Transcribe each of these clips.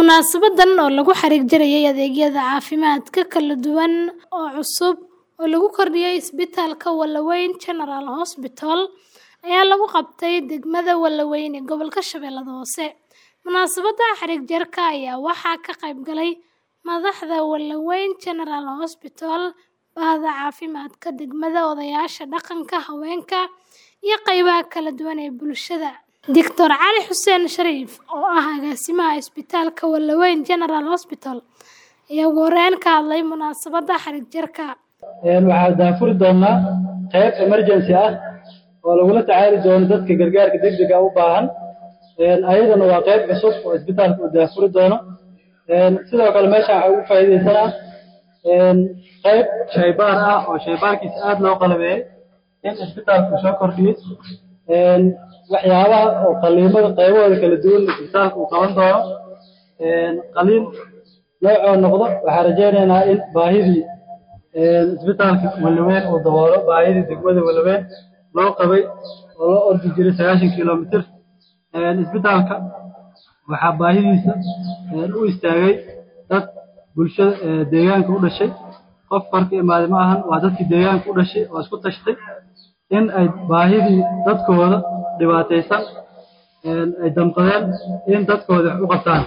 Munaasabadan oo lagu xariig jarayay adeegyada caafimaadka kala duwan oo cusub oo lagu kordhiyay isbitaalka Wallaweyn General Hospital ayaa lagu qabtay degmada Wallaweyn ee gobolka Shabeellaha Hoose. Munaasabadda xariig jarka ayaa waxaa ka qayb galay madaxda Wallaweyn General Hospital, bahda caafimaadka degmada, odayaasha dhaqanka, haweenka, iyo qaybaha kala duwan ee bulshada. Dr. Cali Xuseen Shariif, oo ah agaasimaha isbitaalka Wallaweyn General Hospital, ayaa ugu horeyn ka hadlay munaasabadda xariig jarka. waxaa daafuri doonaa qayb emergency ah oo lagula tacaali doono dadka gargaarka degdega u baahan ayadana waa qayb cusub oo isbitaalka uu daafuri doono sidoo kale meeshaan waxaa ugu faa'iidaysanaa qayb shaybaar ah oo shaybaarkiisa aad loo qalabeeyey in isbitaalku soo kordhiyey waxyaabaha oo qaliimada qaybahooda kala duwan isbitaalka uu qaban doono qaliin noocoo noqdo waxaa rajaynaynaa in baahidii isbitaalka Wallaweyn uu daboolo baahidii degmada Wallaweyn loo qabay oo loo ordi jiray sagaashan kiiloomitir isbitaalka waxaa baahidiisa u istaagay dad bulshada deegaanka u dhashay qof farka imaaday ma ahan waa dadkii deegaanka u dhashay oo isku tashtay in ay baahidii dadkooda dhibaataysan ay damqadeen in dadkooda wax u qabtaan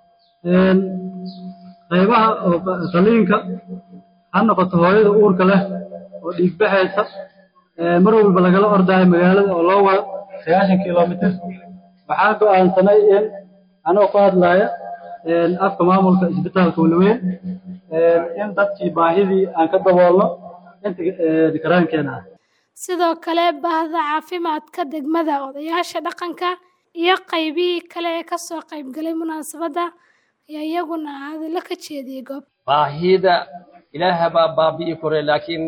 qaybaha oo qaliinka ha noqoto hooyada uurka leh oo dhiig baxaysa mar walba lagala ordaayo magaalada oo loo wado sagaashan kiiloomitir waxaan go'aansanay in anoo ku hadlaya afka maamulka isbitaalka Wallaweyn in dadkii baahidii aan ka daboolno inta karaankeena ah Sidoo kale, bahda caafimaadka degmada, odayaasha dhaqanka, iyo qaybihii kale ee ka soo qayb galay munaasabadda ayaa iyaguna hadallo ka jeediyay goob. baahida ilaaha baa baabi'i kore laakiin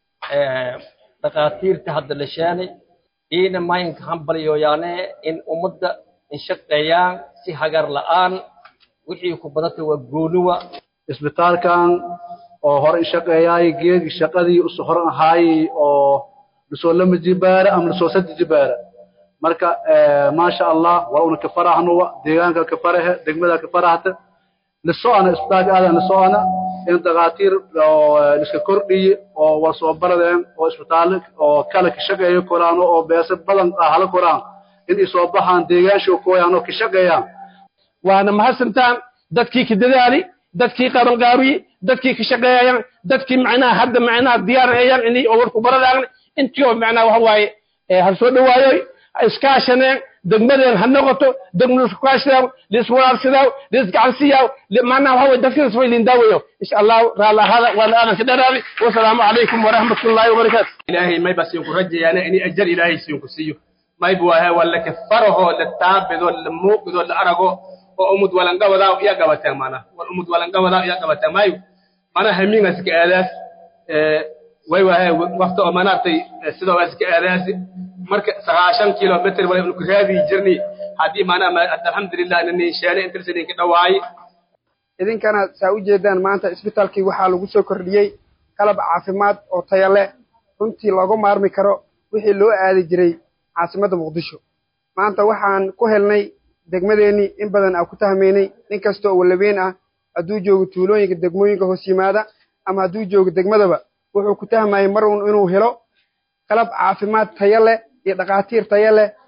dhakhaatiirta hadda la sheenay iina maynka hambalyoyaane in ummadda inshaqeeyaan si hagar la'aan wixii ku badata waa gooniwa isbitaalkan oo hore inshaqeeyaay geedii shaqadii usu hor ahaayey oo lasoo lama jibaara ama lasoo saddex jibaara marka maasha allah waa una ka farahnuwa deegaanka ka farahe degmada ka farahata lisoana isbitaalka aadan lisoana in dhakhaatiir oo iska kordhiye oo war soo baradeen oo isbitaallo oo kale ka shaqeeyo koraano oo beesa badan ah hala koraan in ay soo baxaan deegaansho kooyaan oo ka shaqeeyaan waana mahadsantaan dadkii ka dadaali dadkii qabanqaabiye dadkii ka shaqeeyayaan dadkii macnaha hadda macnaha diyaarayaan inay warku baradaan intii oo macnaha waxa waaye ha soo dhawaayoy ha iskaashaneen degmadeen ha noqoto degmadu isku kaashadaaw liiswaraarsadaaw liisgacansiyaaw macnaha waxa waye dadkinas way lindaawayo insha allahu raalla ahaada waana aadan ka dharaabi wasalaamu calaykum waraxmatullaahi wabarakaatu ilaahay mayba siinku rajayaana inay ajar ilaahay siinku siiyo mayb waahe waa laka faraho la taabido la muuqido la arago oo umud walangabadaa iya gabataan maanaa wal umud walangabadaa iya gabataan maayo mana hamingas ka aadaas way waahe waqti oo manaartay sidoo waas ka aadaasi marka sagaashan kilomitr wala inu raadi jirni haddii maanaa alxamdulilah nini sheene intirsanin ka dhawaay idinkana saa u jeedaan maanta isbitaalkii waxaa lagu soo kordhiyey qalab caafimaad oo taya leh runtii looga maarmi karo wixii loo aadi jiray caasimadda muqdisho maanta waxaan ku helnay degmadeennii in badan aan ku tahmaynay nin kasta oo wallaweyn ah hadduu joogo tuulooyinka degmooyinka hoos yimaada ama hadduu joogo degmadaba wuxuu ku tahmayay mar un inuu helo qalab caafimaad taya leh iyo dhakhaatiir taya leh